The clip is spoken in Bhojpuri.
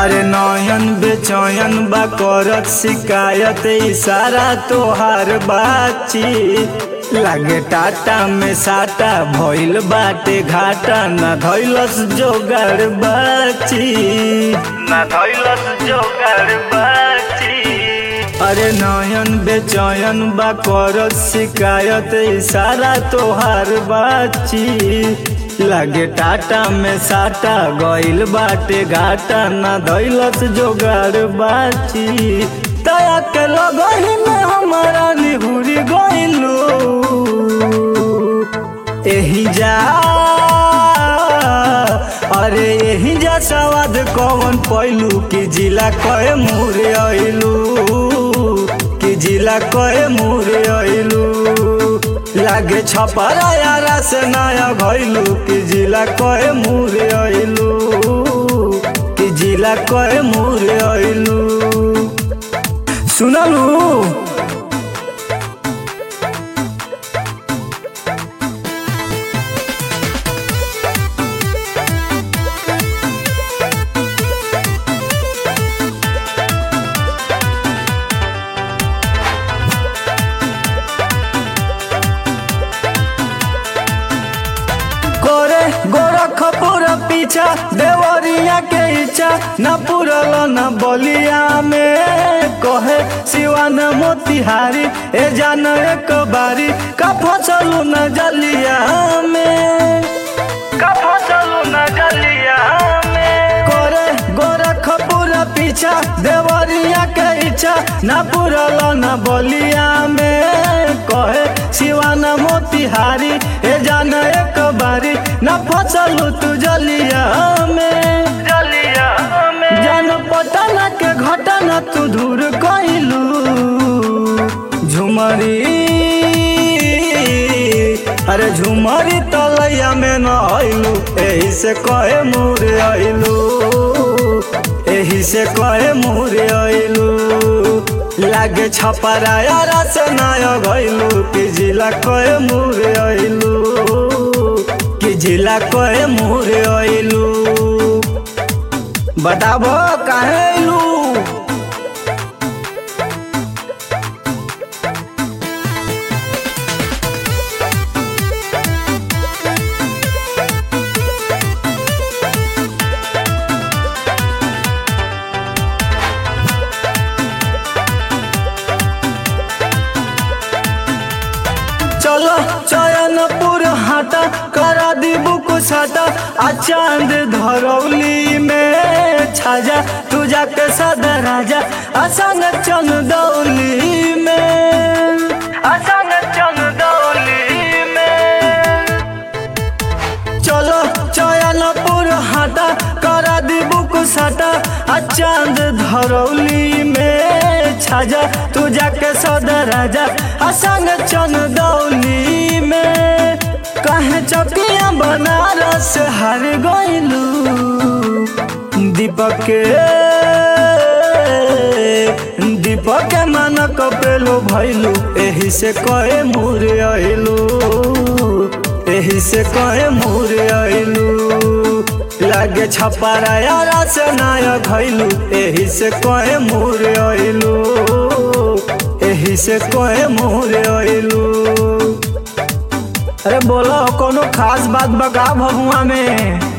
अरे नयन बेचयन बा करत शिकायत इशारा तोहार बाची लागे टाटा में साटा भइल बाटे घाटा ना धैलस जोगाड़ बाची ना धैलस जोगाड़ बाची अरे नयन बेचयन बा करत शिकायत इशारा तोहार बाची लागे टाटा में साटा गइल बाटे घाटा ना धैलस जोगाड़ बाची तया के लगही में हमारा निहुरी गइलू एही जा अरे एही जा सवाद कौन पैलू कि जिला कहे मुरे अइलू कि जिला कहे मुरे अइलू लागे छपरा यारा से नया भइलू कि जिला कहे मुरे अइलू कि जिला कहे मुरे अइलू सुनलू करे गोरखपुर पीछा देवरिया के इच्छा न पुरल न बलिया में कहे सिवान मोतिहारी ए जान एक बारी का फसलू न जलिया में का फसलू न जलिया में करे गोरखपुर पीछा देवरिया के इच्छा न पुरल न बलिया में कहे सिवान मोतिहारी ए जान एक बारी न फसलू तू जलिया में जलिया में जान पटना के घटना तू दूर कइलू झुमरी अरे झुमरी तलैया में न आइलू एही से कहे मुरे आइलू एही से कहे मुरे आइलू लागे छपरा यारा से नया गइलू कि जिला कहे मुरे आइलू कि जिला कहे मुरे आइलू बताबो काहे आइलू चलो चयनपुर हाटा करा दी बुक साटा आ चांद धरौली में छाजा तू जाके सदर राजा असंग चंदौली में असंग चंदौली में चलो चयनपुर हाटा करा दी बुक साटा आ चांद धरौली में छाजा तू जाके सदर राजा असंग चंदौली में कहे चकिया बनारस हर गइलू दीपक के दीपक के मन कपेलो भइलू एही से कहे मुरे अइलू एही से कहे मुरे अइलू लागे छपारा यारा से नया घइलू एही से कहे मुरे अइलू एही से कहे मुरे अइलू अरे बोलो कोनो खास बात बका भगुआ में